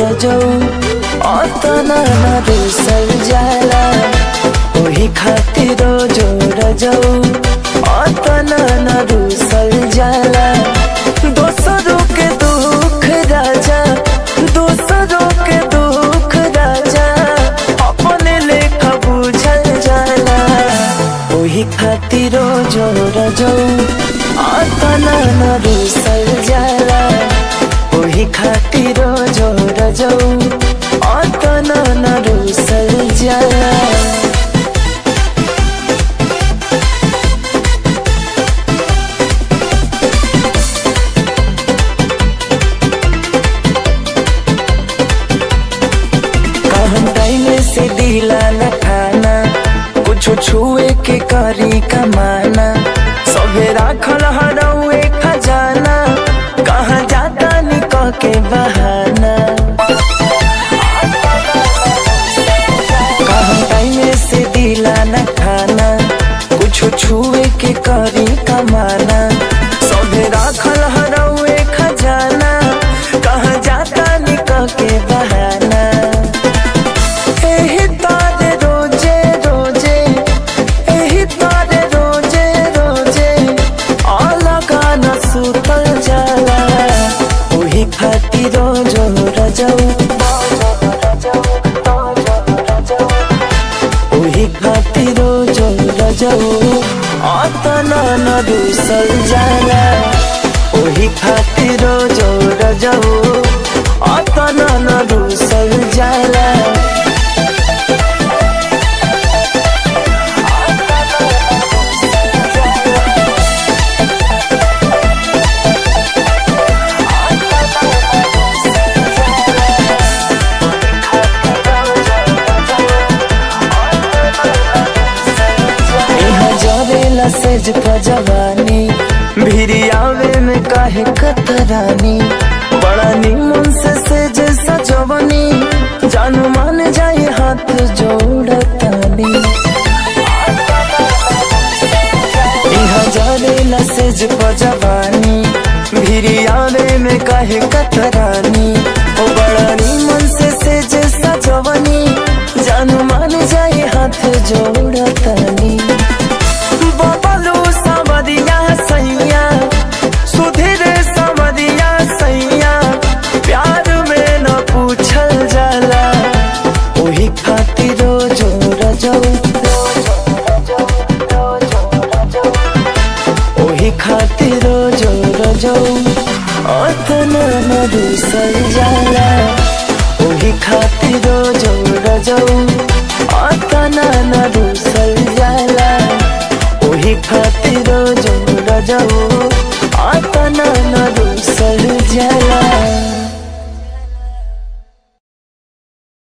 रजौ अतना न रुसल जाला ओही खातिर जो रजौ अतना न रुसल जाला दोसरों के दुख राजा दोसरों के दुख राजा अपने लेखा बुझल जाला ओही खातिर जो रजौ अतना न रुसल जाला ओही खातिर जो रजौ अतना न रुसल जाला कहम टाइम से दिला न खाना कुछ छुए के करी कमाना सबे राखल हरौए खजाना कहाँ जाता निक के बहाना कहम टाइम से दिला न खाना कुछ छुए के करी कमाना सबे राखल हरौए खजाना कहाँ जाता निक के बहाना एही तारे रोजे रोजे एही तारे रोजे रोजे अलगा न सुतल जाला ओही खातिर रोजो रजौ ओही खातिर रोजो रजौ अतना न रुसल जाला ओही खातिर रोजो रजौ अतना न रुसल जाला यहाँ जरेला सेज जवानी भिरी आवे में काहे कतरानी बड़ा निमन से सेज सजवनी जानू मान जाए हाथ जोड़तानी यहाँ जरेला सेज जवानी भिरी आवे में काहे कतरानी